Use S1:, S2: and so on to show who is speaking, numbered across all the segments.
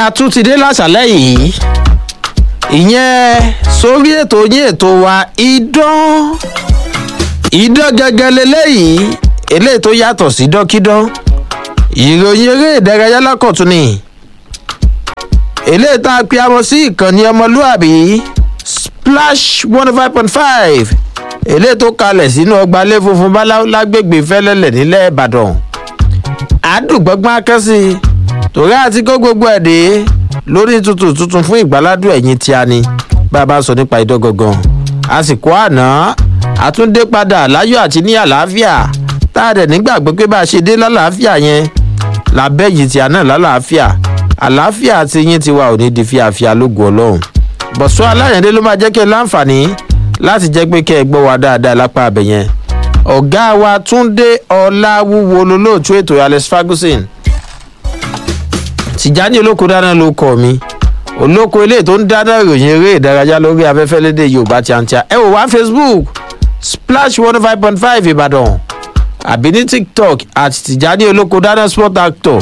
S1: a tún ti dé láṣálẹ́ yìí ìyẹn sórí ètò yín ètò wa idán idán gẹ́gẹ́ leléyìí eléyìí tó yàtọ̀ sí dọ́kídán ìròyìn eré ìdárayá lọ́kọ̀tún ni eléyìí tá a pe amọ̀ sí ìkànnì ọmọlúàbí splash one five point five eléyìí tó kalẹ̀ sínú ọgbà ilé funfun báláwo lágbègbè fẹ́lẹ́lẹ̀ nílẹ̀ ìbàdàn àdùgbọ́gbọ́n akẹ́sí torí àti kó gbogbo ẹ̀ dé lórí tuntun tuntun fún ìgbàládùn ẹ̀yìn tí a ní bá a bá sọ nípa idán gangan àsìkò àná àtúndé padà láyọ̀ àti ní àlàáfíà tá a dẹ̀ nígbàgbọ́ pé bá a ṣe dé lálàáfíà yẹn làbẹ́ yìí tí a náà lálàáfíà àlàáfíà àti yín ti wà òní di fíafíà lógo ọlọ́run bọ̀sọ́ aláyẹ̀dé ló máa jẹ́ kí ẹ láǹfààní láti jẹ́ pé kẹ́ ẹ gbọ́ wa dáadáa lápá abẹ yẹn ọ̀gá wa túndé ọláwúwo lolóòtú ètò alex ferguson tìjáni olóko dáná ló kọ mi olóko eléyìí tó ń dáná ìròyìn eré ìdárayá lórí afẹ́fẹ́ lédè yorùbá tíátíá ẹ wò wá facebook splash one five point five ìbàdàn àbí ní tiktok àti tìjáni olóko dáná sport actor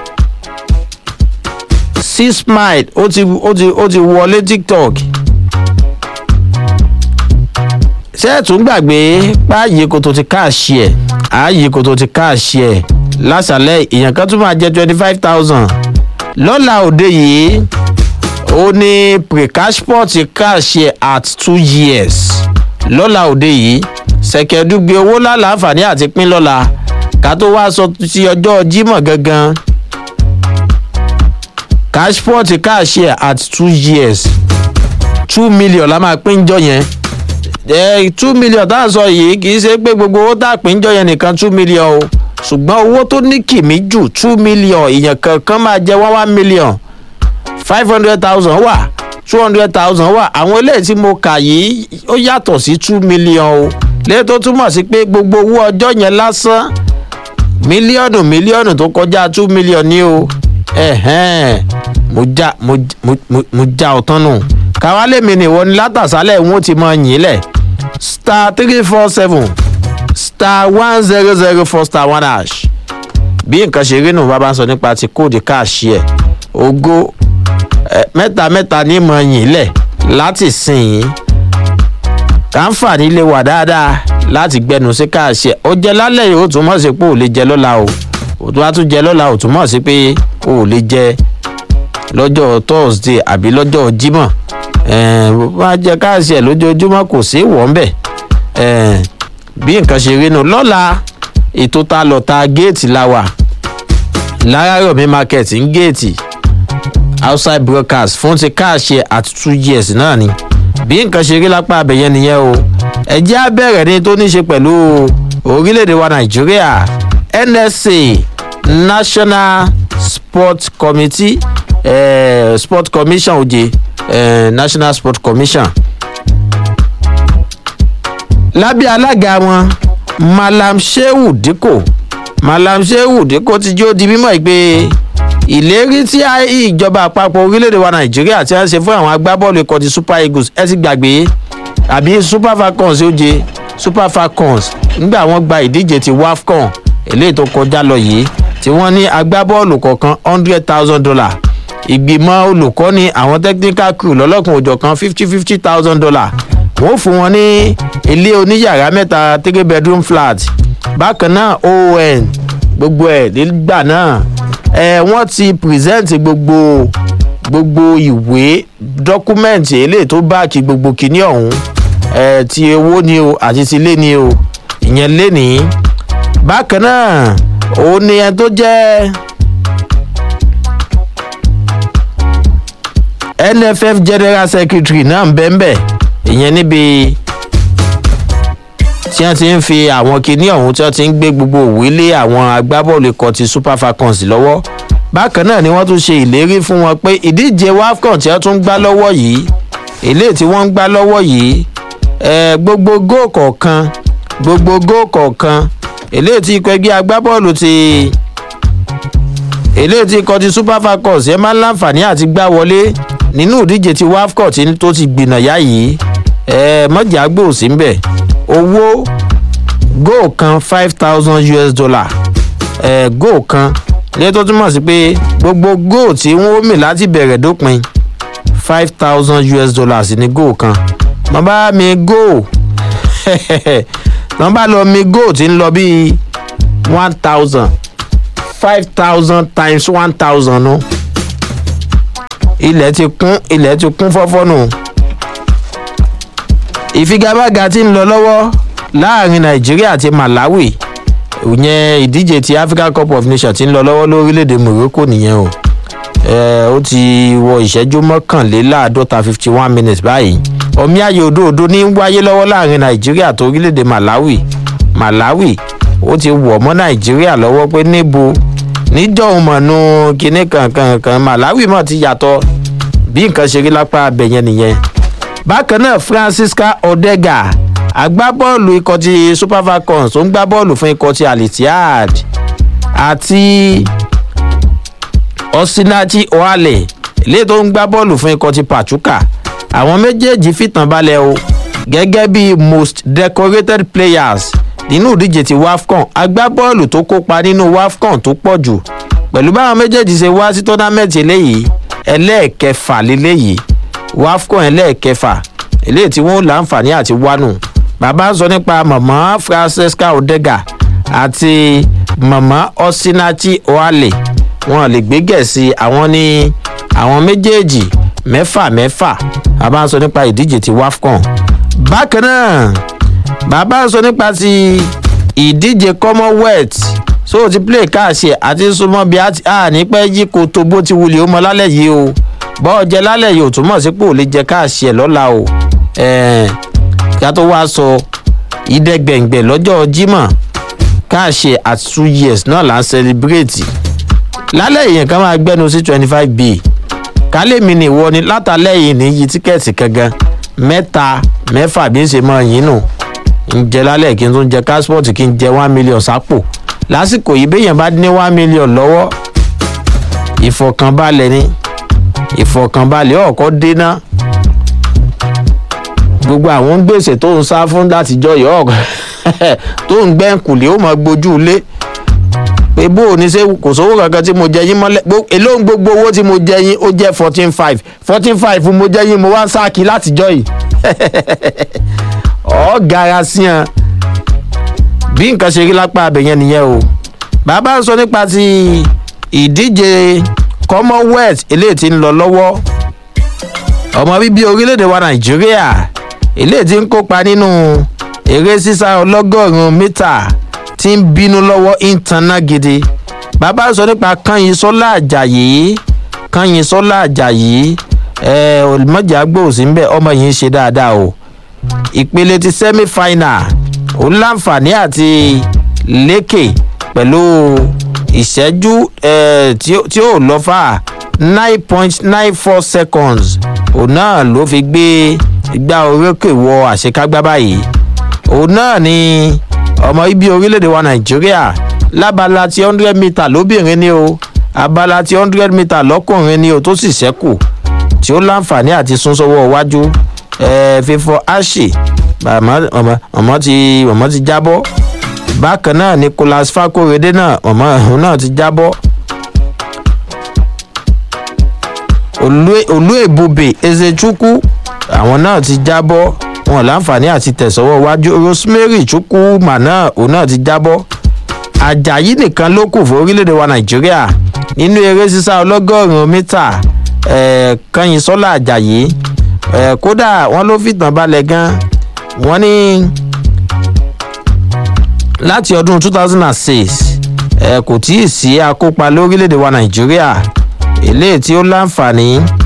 S1: six mile ó ti ó ti ó ti wọlé tiktok ṣé ẹ̀ tún gbàgbé páàyè kòtò ti káàṣì ẹ̀ ààyè kòtò ti káàṣì ẹ̀ lásàlẹ̀ èèyàn kan tún máa jẹ́ twenty five thousand lọ́la òde yìí ó ní precashport káàṣì ẹ̀ at two years lọ́la òde yìí ṣẹ̀kẹ̀dúgbe owó láǹfààní àti pín lọ́la ká tó wá sọ ti ọjọ́ jímọ̀ gangan cashport káàṣì ẹ̀ at two years two million la máa pín jọ yẹn two million tá à ń sọ yìí kì í ṣe pé gbogbo owó tá a pín jọ yẹn nìkan two million o ṣùgbọ́n owó tó ní kìmí jù two million èèyàn kankan máa jẹ one one million five hundred thousand wà two hundred thousand wà àwọn eléyìí tí mo kà yìí ó yàtọ̀ sí two million o lẹ́yìn tó túmọ̀ sí pé gbogbo owó ọjọ́ yẹn lásán mílíọ̀nù mílíọ̀nù tó kọjá two million ní o ẹ̀hẹ́n mo já mo mo mo já ọ̀tán nù káwálé mi nìwọ ni látàsálẹ̀ ń ti mọ yín lẹ̀ star three four seven star one zero zero four star one hash bí nǹkan ṣe rí nù bàbá ń sọ nípa ti kóòdù káàṣì ẹ̀ ogó mẹ́ta mẹ́ta ní mọ yín lẹ̀ láti sìn yín káǹfààní lè wà dáadáa láti gbẹnu sí káàṣì ẹ̀ ó jẹ lálẹ́ yìí ó tún mọ̀ sí pé ò lè jẹ lọ́la o ó tún wá tún jẹ lọ́la ó tún mọ̀ sí pé ò lè jẹ lọ́jọ́ thursday àbí lọ́jọ́ jímọ̀ wọ́n á jẹ káàsì ẹ̀ lójoojúmọ́ kò sí wọ́n bẹ̀ bí nǹkan ṣe rí nu lọ́la ètò ta lọ ta géètì la wà láràyọ̀mí market ń géètì outside broadcast fún ti káàsì ẹ̀ at two years náà ni bí nǹkan ṣe rí lápá abẹ̀yẹn nìyẹn o ẹ̀jẹ̀ abẹ́rẹ́ ni tó ní ṣe pẹ̀lú orílẹ̀-èdè wa nàìjíríà nsa national sport committee eh, sport commission oje eh, national sport commission lábẹ́ alága wọn malam shehu dikko malam shehu dikko ti jó di mímọ́ pé ìlérí tí ìjọba àpapọ̀ orílẹ̀-èdè wa nàìjíríà ti ń ṣe fún àwọn agbábọ́ọ̀lù ikọ̀ ti super eagles ẹ ti gbàgbé àbí super falcons oje super falcons nígbà wọn gba ìdíje ti wafcon eléyìí tó kọjá lọ yìí tí wọ́n ní agbábọ́ọ̀lù kọ̀ọ̀kan hundred thousand dollar ìgbìmọ̀ olùkọ́ni àwọn technical crew lọ́lọ́kùn òjọ̀ kan fifty fifty thousand dollar wọ́n fún wọn ní ilé oníyàrá mẹ́ta three bedroom flat bákan náà oon gbogbo ẹ̀ nígbà náà ẹ̀ wọ́n ti present gbogbo gbogbo ìwé dọ́kúmẹ̀ntì eléyìí tó báàkì gbogbo kìíní ọ̀hún ẹ̀ ti owó ni o àti ti lé ni o ìyẹn lé ní bákan náà òun ni ẹni tó jẹ́ nff general secretary náà ń bẹ́ẹ̀ bẹ́ẹ̀ ìyẹn níbi tí wọ́n ti ń fi àwọn kinní ọ̀hún tí wọ́n ti ń gbé gbogbo òwe lé àwọn agbábọ́ọ̀lù ikọ̀ ti super falcons lọ́wọ́ bákan náà ni wọ́n tún ṣe ìlérí fún wọn pé ìdíje wafcon tí wọ́n tún ń gbá lọ́wọ́ yìí eléyìí tí wọ́n ń gbá lọ́wọ́ yìí gbogbo góò kọ̀ọ̀kan gbogbo góò kọ̀ọ̀kan eléyìí tí ikọ̀ ẹgbẹ́ agbábọ́ọ̀lù ti eléyìí tí ikọ̀ ti super falcons ẹ máa ń láǹfààní àti gbá wọlé nínú ìdíje ti wafcon tí tó ti gbìnàyà yìí ẹ mọ̀jà gbòòsí ń bẹ̀ owó góò kan five thousand us dollar ẹ góò kan ilé tó túmọ̀ sí pé gbogbo góò tí wọ́n mì láti bẹ̀rẹ̀ dópin five thousand us dollars ní góò kan wọ́n bá mi góò wọ́n bá lọ mi góò tí ń lọ bíi one thousand five thousand times one thousand nu ilẹ̀ ti kún ilẹ̀ ti kún fọ́fọ́ nù ìfigagbága tí ń lọ lọ́wọ́ láàrin nàìjíríà àti malawi ìyẹn ìdíje ti africa cup of nations ti ń lọ lọ́wọ́ lórílẹ̀‐èdè morocco nìyẹn o ó ti wọ ìṣẹ́jú mọ́kànléláàádọ́ta fifty one minutes báyìí omi ayò òdòdó ní wáyé lọ́wọ́ láàrin nàìjíríà àti orílẹ̀‐èdè malawi malawi ó ti wọ̀ mọ́ nàìjíríà lọ́wọ́ pé níbo níjọ́hun mọ̀nú kinní kankan kan malawi mọ̀ ti yàtọ̀ bí nǹkan ṣe rí lápá abẹ̀yẹn nìyẹn bákan náà francisca odega agbábọ́ọ̀lù ikọ̀ ti super falcons tó ń gbá bọ́ọ̀lù fún ikọ̀ ti alitihad àti osinachi oale ilé tó ń gbá bọ́ọ̀lù fún ikọ̀ ti pachuca àwọn méjèèjì fìtàn balẹ̀ o gẹ́gẹ́ bí most decorated players nínú ìdíje ti wafcon agbábọ́ọ̀lù tó kópa nínú wafcon tó pọ̀ jù pẹ̀lú báwọn méjèèjì ṣe wá sí tọ́námẹ́ǹtì eléyìí ẹlẹ́ẹ̀kẹfà lélẹ́yìí wafcon ẹlẹ́ẹ̀kẹfà eléyìí tí wọ́n láǹfààní àti wánu bàbá ń sọ nípa mọ̀mọ́ francesca odega àti mọ̀mọ́ osinachi oale wọn lè gbé gẹ̀ẹ́sì àwọn ní àwọn méjèèjì mẹ́fà mẹ́fà bàbá ń sọ nípa ìdíje ti wafcon bákan náà bàbá ń sọ nípa ti ìdíje commonwealth so ti play káàṣì àti súnmọ́ bí a ní pẹ́ yí ko tó bó ti wulẹ̀ ó mọ lálẹ́ yìí o bọ́ọ̀ jẹ lálẹ́ yìí ò túmọ̀ sí pé ò lè jẹ káàṣì ẹ̀ lọ́la o ká tó wá sọ ìdẹ́gbẹ̀ngbẹ̀ lọ́jọ́ jimoh káàṣì at two years náà là ń celebrate lálẹ́ yìí nǹkan máa gbẹ́nu sí twenty five b kálẹ̀mí ni ìwọ ni látàlẹ́ yìí ní yí tíkẹ́ẹ̀tì kankan mẹ́ta mẹ́fà bí ń ṣe mọ́ yín nù ń jẹ lálẹ́ kí n tún jẹ káspọ̀tì kí n jẹ one million sápò lásìkò yìí béèyàn bá ní one million lọ́wọ́ ìfọ̀kànbalẹ̀ ni ìfọ̀kànbalẹ̀ ọ̀kọ́ déná gbogbo àwọn gbèsè tó ń sá fún látijọ́ yìí ọ̀kọ́ tó ń gbẹ́ǹkùlé ó mọ gbójú ilé pé bó o ní ṣe kò sówó kankan tí mo jẹ yín mọ́lẹ̀ èló ń gbogbo owó tí mo jẹ yín ó jẹ́ fourteen five fourteen five mo jẹ yín mo wá ń sáàkì látijọ́ yìí ọ̀ gara sí hàn bí nǹkan ṣe rí lápá abẹ̀yẹn nìyẹn o bàbá ń sọ nípa ti ìdíje commonwealth eléyìí ti ń lọ lọ́wọ́ ọmọ bíbí orílẹ̀-èdè wa nàìjíríà eléyìí ti ń kópa nínú eré sísá ọlọ́gọ́rùn-ún mítà tí ń bínú lọ́wọ́ ìtànná gidi bàbá ń sọ nípa kányìn sọ́lá àjàyí kányìn sọ́lá àjàyí ẹ̀ olùmọ̀jà gbòòsì ń bẹ̀ ọmọ yìí ń ṣe dáadáa o ìpele ti semi final ó láǹfààní àti lékè pẹ̀lú ìṣẹ́jú tí ó lọ fà nine point nine four seconds òun náà ló fi gbé igbá orókè wọ àṣekágbá báyìí òun náà ni ọmọ ibi orílẹ̀-èdè wa nàìjíríà lábala ti hundred metre lóbìnrin ni o abala ti hundred metre lọ́kùnrin ni o tó sì ṣẹ́kù tí ó láǹfààní àti sún sọ́wọ́ iwájú fífọ ashi mọ̀mọ́ ti mọ̀mọ́ ti jábọ́ bákan náà nicholas fakorede náà mọ̀mọ́ òun náà ti jábọ́ olú èbúbè ezechukwu àwọn náà ti jábọ́ wọn láǹfààní àti tẹ̀sọ́wọ́ iwájú rosemary chukwuma náà òun náà ti jábọ́ ajayi nìkan ló kù fún orílẹ̀-èdè wa nàìjíríà nínú eré sísá ọlọ́gọ́rùn-ún mítà kanyìn sọ́lá ajayi kódà wọ́n ló fìtàn balẹ̀ gan wọ́n ní láti ọdún two thousand and six kò tí ì sí akópa lórílẹ̀‐èdè wa nàìjíríà eléyìí tí ó láǹfààní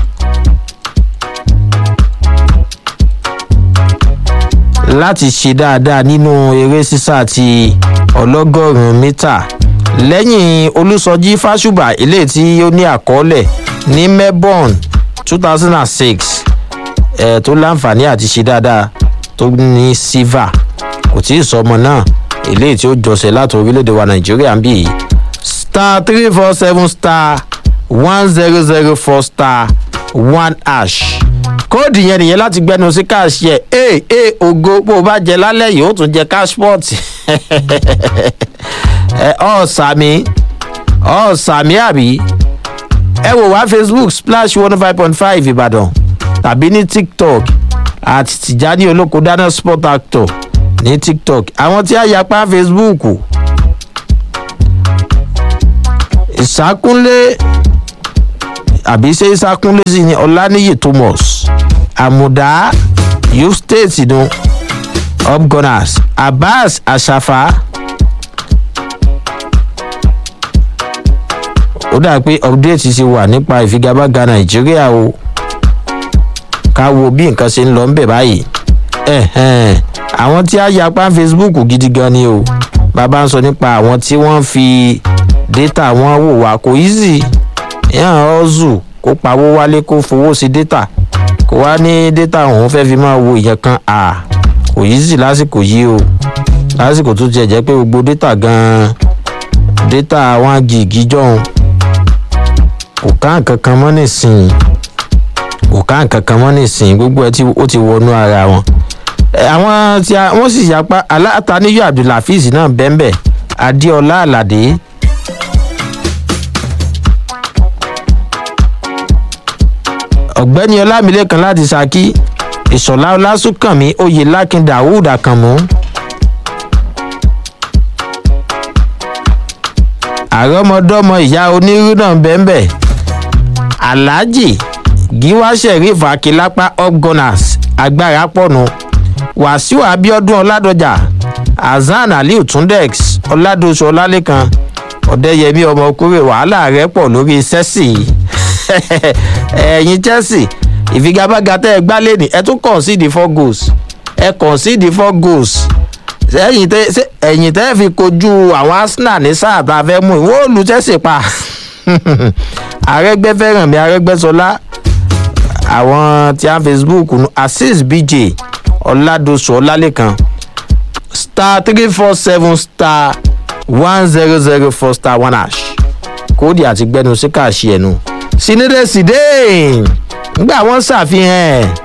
S1: láti ṣe dáadáa nínú eré sísá ti ọlọ́gọ́rùn-ún mítà lẹ́yìn olùsọjí fásùbà eléyìí tí ó ní àkọọ́lẹ̀ ní melbourne two thousand and six ẹ̀ tó láǹfààní àti ṣe dáadáa tó ní silver kò tí ì sọ ọmọ náà eléyìí tí ó jọsẹ̀ láti orílẹ̀-èdè wa nàìjíríà ń bì í star three four seven star one zero zero four star one ash kóòdù yẹn nìyẹn láti gbẹnu sí káàṣì ẹ ee ee ògo bó o bá jẹ lálẹ́ yìí ó tún jẹ cashport ẹ ọ sàmì ọ̀ sàmì àbí ẹ wò wá facebook splash one five point five ìbàdàn tàbí ní tiktok àti tìjání olóko dáná sport actor ní tiktok àwọn tí a yapa facebook ìsákúnlé àbí ṣé ìsákúnlé sí ni ọláníyì thomas àmùdá youth state nu upgunners abbas asafa ó dà pé update ti wà nípa ìfigagbága nàìjíríà o ká wo bí nǹkan ṣe ń lọ ńbẹ báyìí àwọn tí a yapa facebook gidi gan ni o bàbá ń sọ nípa àwọn tí wọ́n fi data wọn wò wá kò easy yàn ọ́zù kó pawó wálé kó fowó sí data kó wá ní data òun fẹ́ fi máa wo ìyẹn kan à kò easy lásìkò yìí o lásìkò tó tiẹ̀ jẹ́ pé gbogbo data gan-an data one gig jọ̀hún kò ká nǹkan kan mọ́ nísìnyí kò ká nǹkan kan mọ́ nísìnyí gbogbo ẹ ó ti wọnú ara wọn àwọn tí wọ́n sì yapa alátàníyọ abdulhafiz náà bẹ́ẹ̀ adéọlá aládé ọ̀gbẹ́ni ọlámilẹ́kan láti saki ìṣọ̀lá ọlásùnkànmí oyè lákin daoud àkànmú àrọ́mọdọ́mọ ìyá onírú náà bẹ́ẹ̀ alhaji giwa sheriff akilapa upgunners agbára pọ̀nù wàsíù abiodun ọládọjà hasan aliu tundex ọládọsù ọlálẹkan ọdẹyẹmí ọmọkúrè wàhálà rẹ pọ̀ lórí sẹ́sì ẹ̀yin chelsea ìfigagbága tẹ́ ẹ gbá lẹ́nì ẹ tún concede four goals ẹ concede four goals ẹ̀yìn tẹ́ ẹ̀yìn tẹ́ fi kojú àwọn arsenal ní sáà tá a fẹ́ mú ìwọ olú chelsea pa àrẹ́gbẹ́ fẹ́ràn mi àrẹ́gbẹ́sọlá àwọn tí a facebook nu azeez bj ọ̀làdọ̀sù ọ̀làlẹ́kan star three four seven star one zero zero four star one hash kóòdì àti gbẹnu sí káàṣì ẹnu sinide sidein ngbà wọn ṣàfihàn ẹ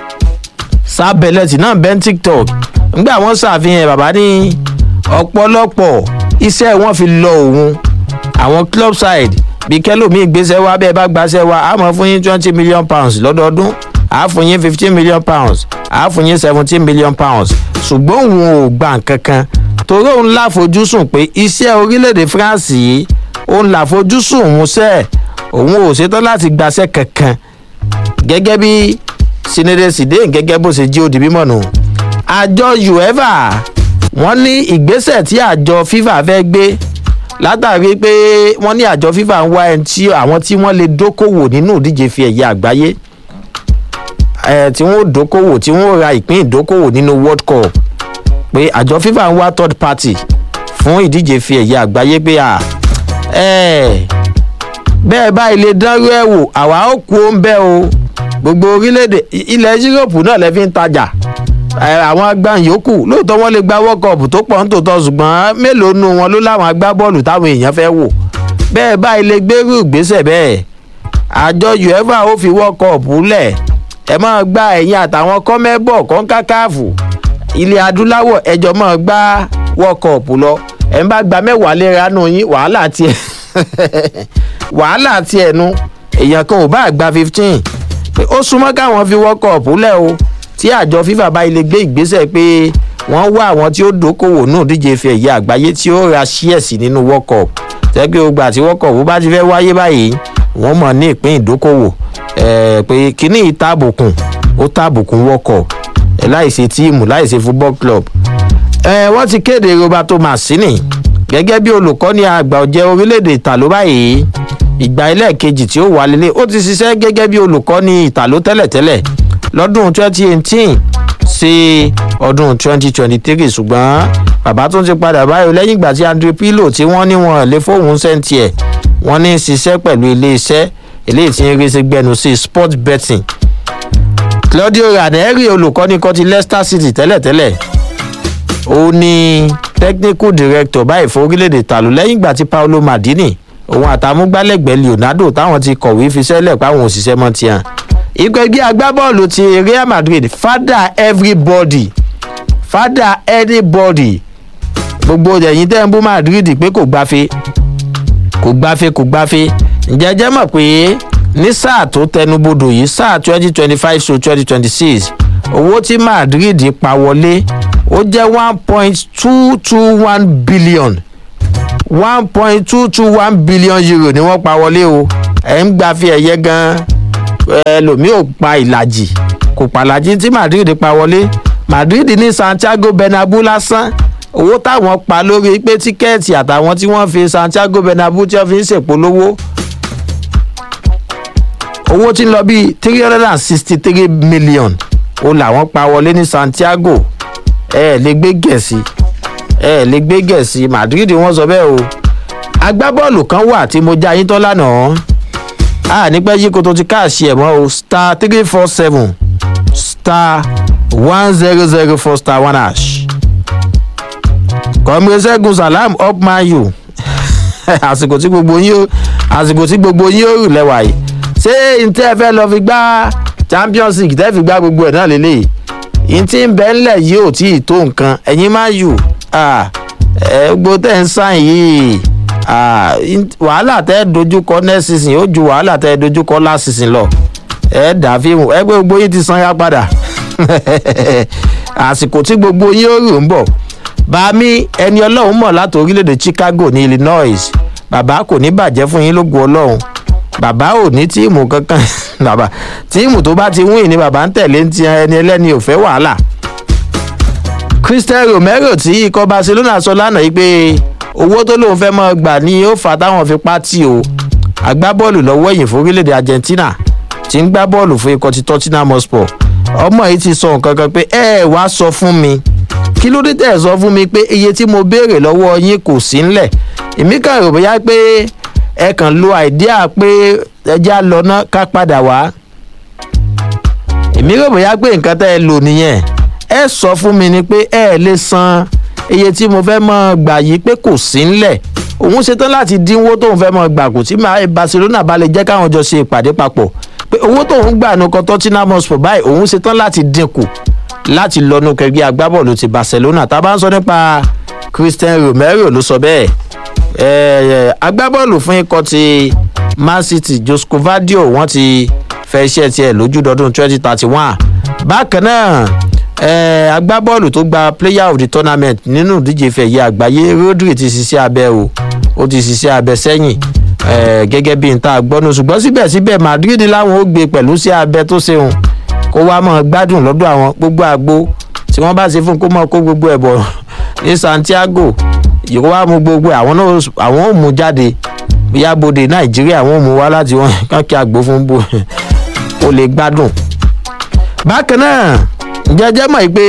S1: sábẹlẹtì náà bẹ́ẹ̀ tiktok ngbà wọn ṣàfihàn bàbá ní ọ̀pọ̀lọpọ̀ iṣẹ́ wọn fi lọ òun àwọn club side bí kẹlòmíì gbéṣẹ́ wá bẹ́ẹ̀ bá gbaṣẹ́ wá a mọ̀ fún yín twenty million pounds lọ́dọọdún a fún yín fifteen million pounds a fún yín seventeen million pounds ṣùgbọ́n òun ò gbà kankan torí òun láfojúsùn pé iṣẹ́ orílẹ̀-èdè france yìí òun láfojúsùn òun sẹ́ẹ̀ òun ò ṣetán láti gbaṣẹ́ kankan gẹ́gẹ́ bí sinede sidein gẹ́gẹ́ bó ṣe jí ó di mímọ̀ nù. àjọ uefa wọ́n ní ìgbésẹ̀ tí àjọ fifa fẹ́ gbé látàrí pé wọ́n ní àjọ fifa ń wá ẹni tí àwọn tí wọ́n lè dókòwò nínú ìdíje fi ẹ̀yẹ àgbáyé ẹ̀ tí wọ́n dókòwò tí wọ́n ra ìpín ìdókòwò nínú world cup pé àjọ fifa ń wá third party fún ìdíje fi ẹ̀yẹ àgbáyé pé à ẹ̀ bẹ́ẹ̀ báyìí lè dánrú ẹ̀ wò àwa ó kú ó ń bẹ́ o gbogbo orílẹ̀-èdè ilẹ̀ yúròpù náà lẹ́ fi ń tajà àwọn agbáhùn yòókù lóòótọ́ wọ́n lè gba world cup tó pọ̀ ń tòótọ́ ṣùgbọ́n mélòó nu wọn ló láwọn agbábọ́ọ̀lù táwọn èèyàn fẹ́ wò bẹ́ẹ̀ báyìí lè gbérú ìgbésẹ̀ bẹ́ẹ̀ àjọ uefa ó fi world cup lẹ̀ ẹ máa gba ẹ̀yìn àtàwọn kọ́mẹ́bọ̀ kọ́ńkákáàfù ilẹ̀ adúláwọ̀ ẹjọ́ máa gba world cup lọ ẹ̀ ń bá gba mẹ́wàá léra nù yín wàhálà tiẹ̀ wàhálà tiẹ̀ nu èèyàn kan ò bá gba fifteen pé ó súnmọ́ káwọn fi world cup lẹ̀ o tí àjọ fifa bá ilé gbé ìgbésẹ̀ pé wọ́n wá àwọn tí ó dókòwò náà díje fi ẹ̀yẹ àgbáyé tí ó ra ṣíẹ̀sì nínú world cup tẹ́gbẹ́ ogbà tí world cup bá ti fẹ́ wáyé báyìí wọ́n mọ̀ ní ìpín ìdókòwò pé kíní ìtàbùkùn ó tàbùkùn world cup láìsí tíìmù láìsí football club wọ́n ti kéde roberto mancini gẹ́gẹ́ bí olùkọ́ni àgbà ọ̀jẹ̀ orílẹ̀-èdè ìtàló báyìí ìgbà ẹlẹ́ẹ̀kejì tí ó wà lélẹ̀ ó ti ṣiṣẹ́ gẹ́gẹ́ bí olùkọ́ni ìtàló tẹ́lẹ̀tẹ́lẹ̀ lọ́dún 2018 sí ọdún 2023 ṣùgbọ́n bàbá tún ti padà báyìí lẹ́yìn ìgbà tí andrew pilo tí wọ́n ní wọn lè fóun sẹ́ǹtì ẹ̀ wọ́n ní ṣiṣẹ́ pẹ̀lú iléeṣẹ́ eléyìí tí ń rí sí gbẹnu sí sport betting claudio ranieri olùkọ́ni kan ti leicester city tẹ́lẹ̀tẹ́lẹ̀ ó ní technical director báyìí fún orílẹ̀-èdè tàlù lẹ́yìn ìgbà tí paolo madini òun àtàmúgbálẹ́gbẹ̀ẹ́ leonardo táwọn ti kọ̀wé fi sẹ́lẹ̀ páwọn òṣìṣẹ́ mọ́ tiẹ̀ ikọ̀ ẹgbẹ́ agbábọ́ọ̀lù ti real madrid father everybody father anybody gbogbo ẹ̀yìn tẹ́ ń bú madrid pé kò gbáfe kò gbáfẹ́ kò gbáfẹ́ ǹjẹ́ jẹ́ mọ̀ pé ní sáà tó tẹnubodò yìí sáà twenty twenty five to twenty twenty six owó tí madrid pa wọlé ó jẹ́ one point two two one billion one point two two one billion euro ni wọ́n pa wọlé o ẹ̀ ń gbáfẹ́ ẹ̀yẹ gan-an ẹlòmíì ò pa ìlàjì kò pàlàjì tí madrid pa wọlé madrid ní santiago bernabeu lásán owó táwọn pa lórí pé tíkẹ́ẹ̀tì àtàwọn tí wọ́n fi santiago bernabeu tí wọ́n fi ń ṣèpolówó owó tí ń lọ bíi three hundred and sixty three million ó làwọn pa wọlé ní santiago ẹ ẹ lè gbé gẹ̀ẹ́sì ẹ ẹ lè gbé gẹ̀ẹ́sì madrid wọ́n sọ bẹ́ẹ̀ o agbábọ́ọ̀lù kan wà tí mo já yín tán lánàá a ní pẹ́ yí koto ti káàṣì ẹ̀ mọ́ o star three four seven star one zero zero four star one hash kọ́mìrì ṣẹ́gun salam up man u àsìkò tí gbogbo yín ó àsìkò tí gbogbo yín ó rù lẹ́wà yìí ṣé ntẹ́ ẹ fẹ́ lọ fi gbá champions league tẹ́ fi gbá gbogbo ẹ̀ náà lélẹ́yìí ntí ń bẹ́ ńlẹ̀ yìí ò tí ì tó nǹkan ẹ̀yin man u ẹ̀ gbogbo tẹ̀ ń sàn yìí wàhálà tẹ́ dojúkọ next season ó ju wàhálà tẹ́ dojúkọ last season lọ ẹ dà fíìmù ẹgbẹ́ gbogbo yín ti san ya padà àsìkò tí gbogbo yín ó rò ń bọ̀ bàmí ẹni ọlọ́run mọ̀ láti orílẹ̀-èdè chicago ní illinois bàbá kò ní bàjẹ́ fún yín lógun ọlọ́run bàbá ò ní tíìmù kankan bàbá tíìmù tó bá ti wín ní bàbá ń tẹ̀lé ń ti ẹni ẹlẹ́ni ò fẹ́ wàhálà christian romero tí ikọ̀ barcelona sọ lánàá yìí pé owó tó lóun fẹ́ mọ́ gbà ni ó fà táwọn fi pátì o agbábọ́ọ̀lù lọ́wọ́ ẹ̀yìn fún orílẹ̀-èdè argentina ti ń gbá bọ́ọ̀lù fún ikọ̀ ti tottenham hotspur ọmọ yìí ti sọ nǹkan kan pé ẹ wá sọ fún mi kí ló dé tẹ̀ sọ fún mi pé iye tí mo béèrè lọ́wọ́ yín kò sí ńlẹ̀ èmi kàn rò bóyá pé ẹ kàn lo àìdíà pé ẹjẹ́ á lọ ná ká padà wá èmi rò bóyá pé nǹkan tẹ́ ẹ lò nìyẹn ẹ sọ fún mi ni pé ẹ lè san iye tí mo fẹ́ mọ́ gbà yìí pé kò sí ńlẹ̀ òun ṣetán láti dínwó tóun fẹ́ mọ́ gbà kò tí barcelona bá lè jẹ́ káwọn jọ ṣe ìpàdé papọ̀ pé owó tóun gbà nù kan tottenham hotspur báyìí òun ṣetán láti dínkù láti lọ́nu kẹgbẹ́ agbábọ́ọ̀lù ti barcelona tá a bá ń sọ nípa christian romero ló sọ bẹ́ẹ̀ agbábọ́ọ̀lù fún ikọ̀ ti man city joscovadio wọ́n ti fẹ́ iṣẹ́ tiẹ̀ lójúdọ́dún twenty thirty one bákan náà agbábọ́ọ̀lù tó gba player of the tournament nínú ìdíje fẹ̀yẹ àgbáyé rodri ti ṣiṣẹ́ abẹ o ó ti ṣiṣẹ́ abẹ sẹ́yìn gẹ́gẹ́ bí n ta gbọ́nu ṣùgbọ́n síbẹ̀síbẹ̀ madrid láwọn ó gbé pẹ̀lú sí abẹ tó ṣeun kó wá mọ̀ gbádùn lọ́dọ̀ àwọn gbogbo àgbo tí wọ́n bá ṣe fún kó mọ̀ kó gbogbo ẹ̀ bọ̀ ní santiago ìkó wá mú gbogbo àwọn náà àwọn ò mú jáde bóyá bòde nàìjíríà wọn ò mú wá láti wọn kàn kí àgbo fún bò ó lè gbádùn. bákan náà jẹjẹ mọ̀ pé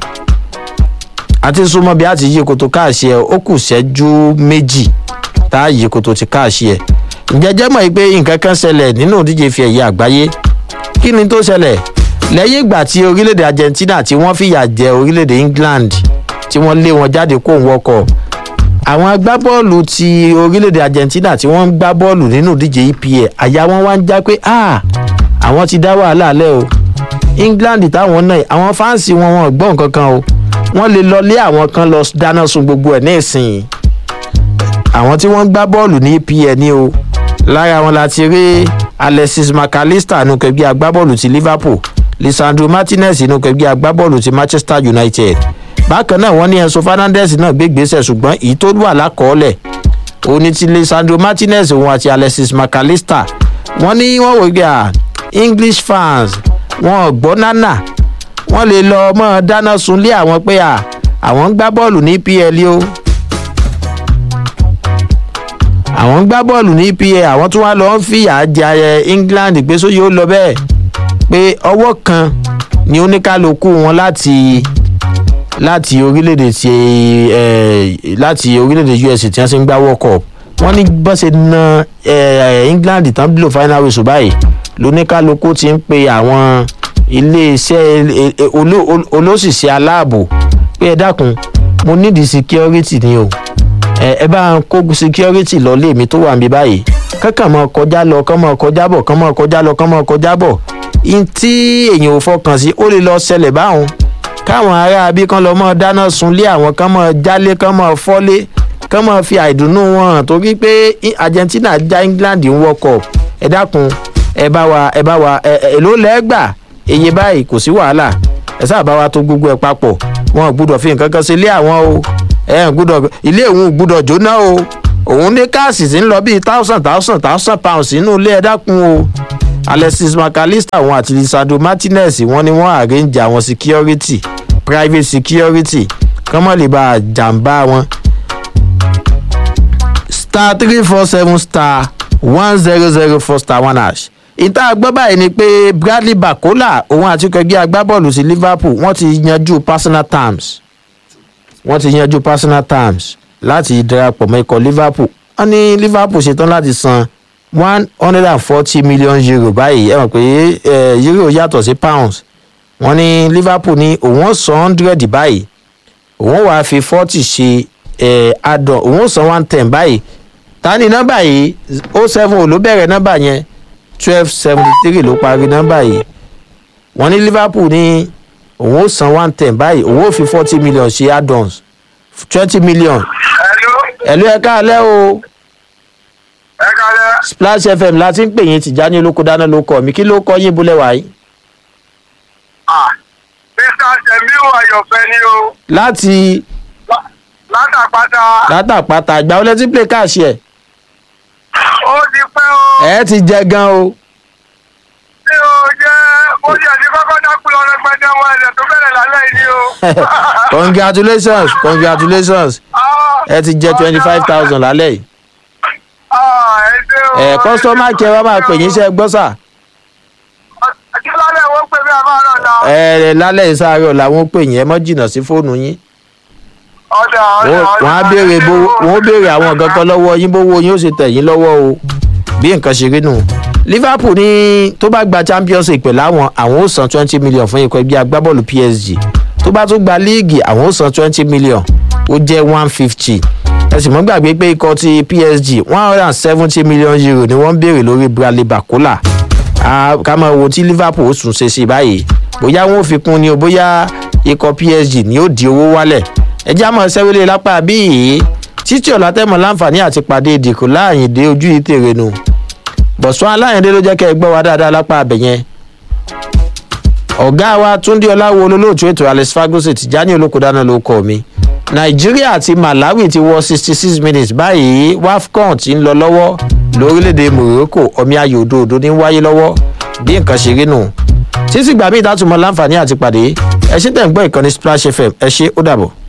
S1: àti súnmọ́ bí a ti yí koto káàṣì ẹ̀ ó kù ṣẹ́jú méjì tá a yí koto ti káàṣì ẹ̀ jẹjẹ mọ̀ pé nǹkan kan ṣẹlẹ̀ nínú ìdíje fi ẹ̀yẹ àgbáyé kí ni tó ṣẹlẹ̀ lẹ́yìn ìgbà tí orílẹ̀-èdè argentina tí wọ́n fìyà jẹ orílẹ̀-èdè england tí wọ́n lé wọn jáde kó ń wọkọ̀ àwọn agbábọ́ọ̀lù ti orílẹ̀-èdè argentina tí wọ́n ń gbá bọ́ọ̀lù nínú ìdíje epa àyà wọn wá ń já pé àwọn ti dá wàhálà lẹ́ o england táwọn náà àwọn fáǹsì wọn wọn gbọ́ nǹkan kan o wọ́n lè lọ lé àwọn kan lọ dáná sun gbogbo ẹ̀ ní ìsìn àwọn tí wọ́n ń gbá bọ́ọ̀lù ní epa ni o lára wọn la ti rí alexis mcallister nù kẹgbẹ́ agbábọ́ọ̀lù ti liverpool lisandro martinez nù kẹgbẹ́ agbábọ́ọ̀lù ti manchester united bákan náà wọ́n ní enso fernandez náà gbé gbèsè ṣùgbọ́n èyí tó wà lákọọ́lẹ̀ òun ni ti lisandro martinez òun àti alexis mcallister wọ́n ní wọ́n wò gbà english fans wọn ò gbọ́ nánà wọ́n lè lọ mọ́ dáná sunlé àwọn pé à àwọn ń gbá bọ́ọ̀lù ní pl o àwọn ń gbá bọ́ọ̀lù ní pl àwọn tí wọ́n lọ ń fìyà jẹ england pé sóyè ó lọ bẹ́ẹ̀ pé ọwọ́ kan ni oníkálukú wọn láti láti orílẹ̀-èdè ti ẹ̀ láti orílẹ̀-èdè us tí wọ́n ti ń gbá world cup wọ́n ní bọ́sẹ̀ na england tán blow final whistle báyìí lóníkálukú ti ń pe àwọn iléeṣẹ́ olóṣìṣẹ́ aláàbò pé ẹ dákun mo nídìí security ni o ẹ bá ń kó security lọ lé mi tó wà níbí báyìí kankan mọ kọjá lọ kán mọ kọjá bọ̀ kán mọ kọjá lọ kán mọ kọjá bọ̀ in tí èèyàn ò fọkàn sí ó lè lọ ṣẹlẹ̀ báwọn káwọn ará bí kán lọ mọ dáná sunlé àwọn kán mọ jálé kán mọ fọ́lé kán máa fi àìdùnnú wọn hàn torí pé argentina já england ń world cup ẹ dákun ẹ bá wa ẹ bá wa ẹ èló lẹ́gbà iye báyìí kò sí wàhálà ẹ sáà bá wa tó gbogbo ẹ papọ̀ wọn ò gbúdọ̀ fi nǹkan kan sí ilé àwọn o ẹ ò gbúdọ̀ ilé òun ò gbúdọ̀ jóná o òun ní káàsì tí ń lọ bíi thousand thousand thousand pounds nínú ilé ẹ dákun o alexis mcallister wọn àti lisandro martinez wọn ni wọn arrange àwọn security private security kán mọ̀ lè ba jàǹbá wọn star three four seven star one zero zero four star one hash ìta gbọ́ báyìí ni pé bradley bakola òun àti kẹgbẹ́ agbábọ́ọ̀lù sí liverpool wọ́n ti yanjú personal terms wọ́n ti yanjú personal terms láti darapọ̀ mọ́ ikọ̀ liverpool wọ́n ní liverpool ṣetán láti san one hundred and forty million euro báyìí ẹ mọ̀ pé euro yàtọ̀ sí pounds wọ́n ní liverpool ní òun ó san hundred báyìí òun wàá fi forty ṣe add-on òun ó san one ten báyìí ta ni nọ́mbà yìí o seven ò ló bẹ̀rẹ̀ nọ́mbà yẹn twelve seventy three ló parí nọ́mbà yìí wọ́n ní liverpool ní òun ó san one ten báyìí òun ó fi forty million ṣe add-ons twenty million. ẹ̀lú ẹ̀ka alẹ́ o.
S2: ẹ̀ka alẹ́.
S1: splash fm láti ń pè yín tìjáni olóko dáná ló kọ mi kí ló kọ yín búlẹ̀ wáyé.
S2: ah mr semiu ayọ̀fẹ́ ni o.
S1: láti
S2: látàpátá.
S1: látàpátá àgbà wọlé tí play káàṣì ẹ̀.
S2: ó ti pẹ́ o.
S1: ẹ ti jẹ gan o.
S2: tí o jẹ́ ó jẹ́ ní kọ́kọ́ dákú lọ rẹpẹtẹ wọn ẹ̀rẹ̀ tó bẹ̀rẹ̀ lálẹ́ yìí ni o.
S1: congratulations congratulations ẹ ti jẹ twenty five thousand lálẹ́ yìí.
S2: ah ẹ ṣe o.
S1: ẹ kọ́sọ́mà kẹ́ wá máa pè yín iṣẹ́ gbọ́ sà.
S2: kí lálẹ́ wọ́n pè mí àbá náà náà.
S1: ẹ lálẹ́ ìsáárọ̀ làwọn pè yín ẹ mọ́ jìnnà sí fóònù yín.
S2: ọ̀dà ọ̀dà
S1: wọ́n
S2: ọ̀dà.
S1: wọ́n á béèrè bó wọ́n ó béèrè àwọn nǹkan kan lọ́wọ́ yín bówó yín ó sì tẹ̀ yín lọ́wọ́ o bí nǹkan ṣe rí nù. liverpool ní tó bá gba champions league pẹ̀lú àwọn àwọn ó san twenty million fún ikọ̀ ẹgbẹ́ agbábọ́ọ̀lù psg tó bá tún gba líìgì àwọn ó san twenty million ó jẹ́ one fifty ẹ sì mọ́ gbàgbé pé ikọ̀ ti psg one hundred and seventy million euro ni wọ́n ń béèrè lórí bradley bakola Ah, ká máa wo tí liverpool ó sùn ṣe sí báyìí bóyá wọn ò fi kún ni o bóyá ikọ̀ psg ni ó di owó wálẹ̀ ẹ já mọ́ sẹ́wélé lápá bíi títí ọ̀la tẹ́mọ̀ láǹfààní àti pàdé ìdìkú láàyìndé ojú ìtèrè nù bọ̀sùn aláyìndé ló jẹ́ kẹ́ ẹ gbọ́ wa dáadáa lápá abẹ yẹn ọ̀gá wa túndé ọláwo olólóòtú ètò alex fagosi tìjání olókòdáná ló kọ́ mi nàìjíríà àti malawi ti wọ sixty six minutes báyìí wafcon ti ń lọ lọ́wọ́ lórílẹ̀‐èdè morocco omi ayò òdòdó ní wáyé lọ́wọ́ bí nǹkan ṣe rí nù títí gbàmí ìdátùmọ̀ láǹfààní àti pàdé ẹ ṣe tẹ̀ ń gbọ́ ìkànnì splash fm ẹ ṣe ó dàbọ̀.